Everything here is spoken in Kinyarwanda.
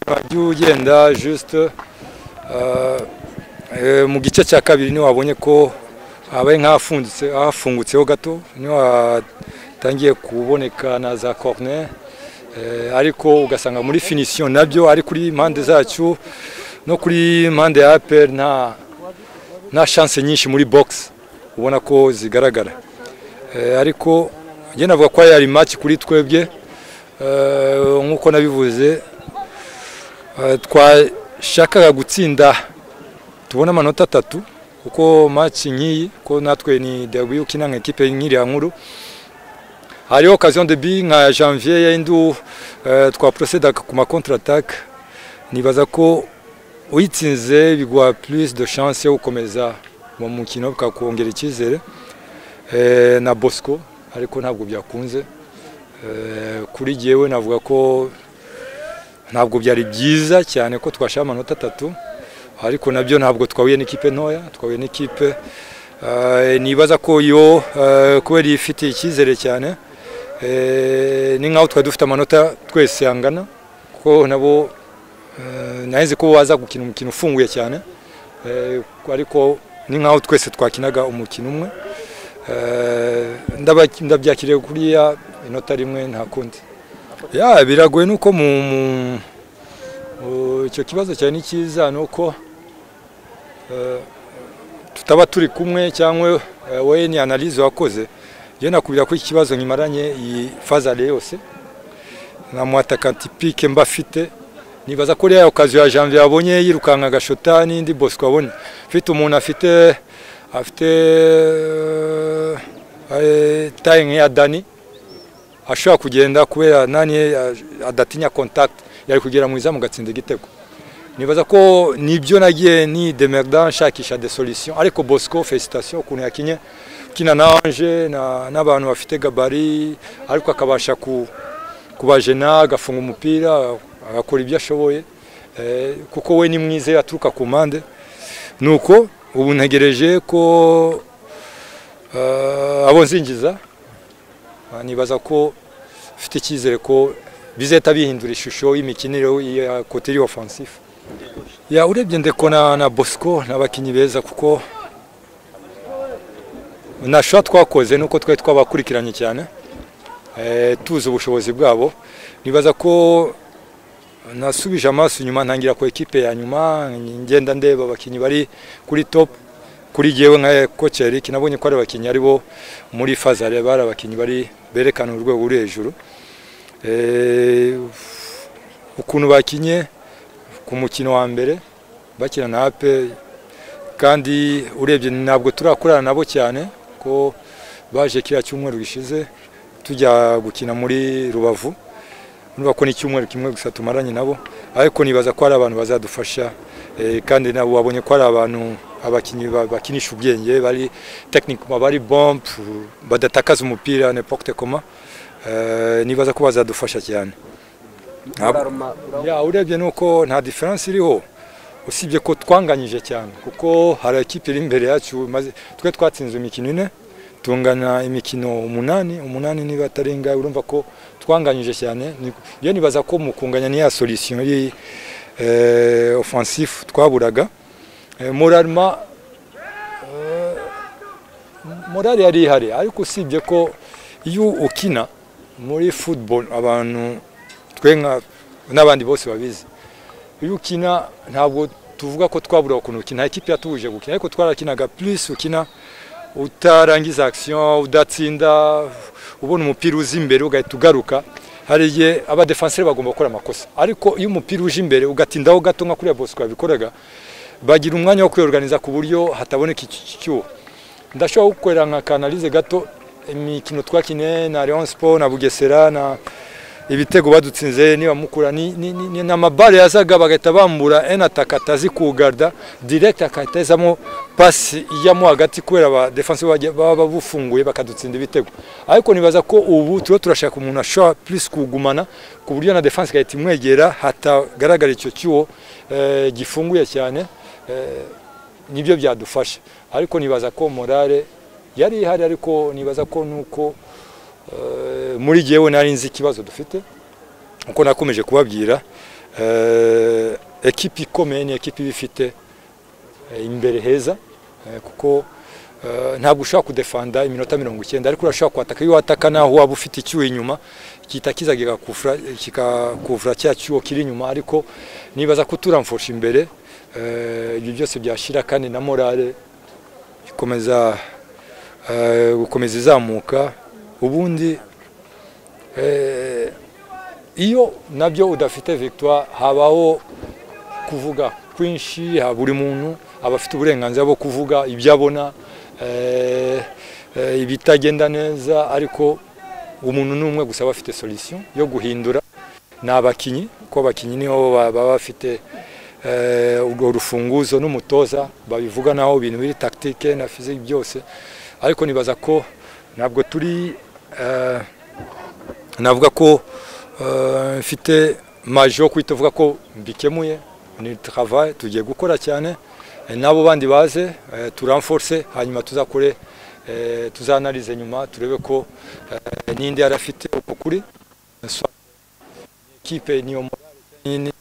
wagiye ugenda juste mu gice cya kabiri ntiwabonye ko habaye nk'ahafungutse hafungutseho gato ntiwatangiye kuboneka na za corner ariko ugasanga muri finisiyo nabyo ari kuri mpande zacu no kuri mpande ya aperi nta shanse nyinshi muri bogisi ubona ko zigaragara ariko njye navuga ko ari maci kuri twebwe nk'uko nabivuze twashakaga gutsinda tubona amanota atatu kuko maci nk'iyi ko natwe ni dawiyuki nta nk'ikipe nk'iriya nkuru hariho okaziyo debi nka janvier y'indu twaporoseda ku makontaratake nibaza ko uyitsinze biguha purisi do shanse yo gukomeza mu mukino bikakongera icyizere na bosco ariko ntabwo byakunze kuri jyewe navuga ko ntabwo byari byiza cyane ko twashaka amanota atatu ariko nabyo ntabwo twahuye n'ikipe ntoya twahuye n'ikipe nibaza ko yo kubera ifitiye icyizere cyane ni nkaho twari dufite amanota twese yangana kuko nabo naheze ko waza gukina umukino ufunguye cyane ariko ni nkaho twese twakinaga umukino umwe ndabyakiriye kuriya inota rimwe nta kundi biragoye nuko mu icyo kibazo cyane ni cyiza ni uko tutaba turi kumwe cyangwa wowe ni analize wakoze njye nakubwira ko iki kibazo nkimaranye iyi fazare yose nta muhatakantipike mba afite nibaza ko rero okaziyo ya janvier yabonye yirukanka agashota n'indi bosco abonye ufite umuntu afite afite taye nk'iya dani ashobora kugenda kubera nani adatinya kontakiti yari kugera mu izamu gatsinda igitego nibaza ko nibyo nagiye ni demerda nshakisha de solution ariko bosco felicitation ukuntu yakinye kina na anje n'abantu bafite gabari ariko akabasha kubajena agafunga umupira agakora ibyo ashoboye kuko we ni mwiza yaturuka ku mpande ni uko ubu ntegereje ko abo nzingiza nibaza ko ufite icyizere ko bizahita bihindura ishusho y'imikinire ya koteri ofansifu ya urebye ndeko na bosco n'abakinnyi beza kuko ntashobora twakoze nuko twari twabakurikiranye cyane tuzi ubushobozi bwabo nibaza ko nasubije amaso inyuma ntangira ku ekipe ya nyuma ngenda ndeba abakinnyi bari kuri top kuri jyewe nka koci eric nabonye ko ari abakinnyi aribo muri fazare bari abakinnyi bari berekana urwego ruri hejuru ukuntu bakinye ku mukino wa mbere bakina na ape kandi urebye ntabwo turakorana nabo cyane ko baje kiriya cyumweru gishize tujya gukina muri rubavu niba ko n'icyumweru kimwe gusa tumaranye nabo ariko nibaza ko hari abantu bazadufasha kandi nabo wabonye ko hari abantu abakinnyi bakinisha ubwenge bari tekinike bari bombe badatakaza umupira ni koma nibaza ko bazadufasha cyane urebye nuko nta diferanse iriho usibye ko twanganyije cyane kuko hari ekipi iri imbere yacu twe twatsinze imikino ine tungana imikino umunani umunani niba atarenga urumva ko twanganyije cyane iyo nibaza ko mu kunganya ni ya solisiyo y'iyi ofansifu twaburaga morarima morari yari ihari ariko usibye ko iyo ukina muri futuboro abantu twe n'abandi bose babizi iyo ukina ntabwo tuvuga ko twabura ukuntu ukina ekipi yatubuje gukina ariko twarakinaga purisi ukina utarangiza akisiyo udatsinda ubona umupira uza imbere ugahita ugaruka hari igihe abadefanseri bagomba gukora amakosa ariko iyo umupira uje imbere ugatindaho gato nka kuriya bosco yabikoraga bagira umwanya wo kwiyoganiza ku buryo hataboneka icyuho ndashobora gukorera nka kanalize gato imikino twakine na leon sport na bugesera na ibitego badutsinze niba mukura ni amabare yazaga bagahita bambura ena ataka atazi kugarda direct akahita yazamo pasi ijyamo hagati kubera abadefanse baba bufunguye bakadutsinda ibitego ariko nibaza ko ubu turiho turashaka umuntu ashobora plus kugumana ku buryo na defanse igahita imwegera hatagaragara icyo cyuho gifunguye cyane nibyo byadufasha ariko nibaza ko morale yari ihari ariko nibaza ko nuko muri jyewe nari nzi ikibazo dufite uko nakomeje kubabwira ekipi ikomeye ni ekipi iba ifite eh, imbere heza eh, kuko eh, ntabwo ushobora kudefanda iminota mirongo icyenda ariko urashobora kwataka iyo wataka naho waba ufite icyuho inyuma gihita kiza kigakufura- kikakuvura cya cyuho kiri inyuma ariko nibaza ko turamfusha imbere eh, ibyo byose byashira kandi na morale ikomeza eh, gukomeza izamuka ubundi eh, iyo nabyo udafite victoire habaho kuvuga kwinshi ha- buri muntu aba afite uburenganzira bwo kuvuga ibyo abona eh, eh, ibitagenda neza ariko umuntu n'umwe gusa aba afite solution yo guhindura ni abakinnyi kuko abakinnyi niho ba- baba bafite eh, urwo rufunguzo n'umutoza babivuga naho ibintu biri tactique na physique byose ariko nibaza ko ntabwo turi eh, navuga ko eh, mfite maji yo kwita uvuga ko mbikemuye ni travail tugiye gukora cyane Eh, n'abo bandi baze eh, turamforce hanyuma tuzakore eh, tuzanalize nyuma turebe ko eh, ninde yari afite ukuri kipe niyo morale nyine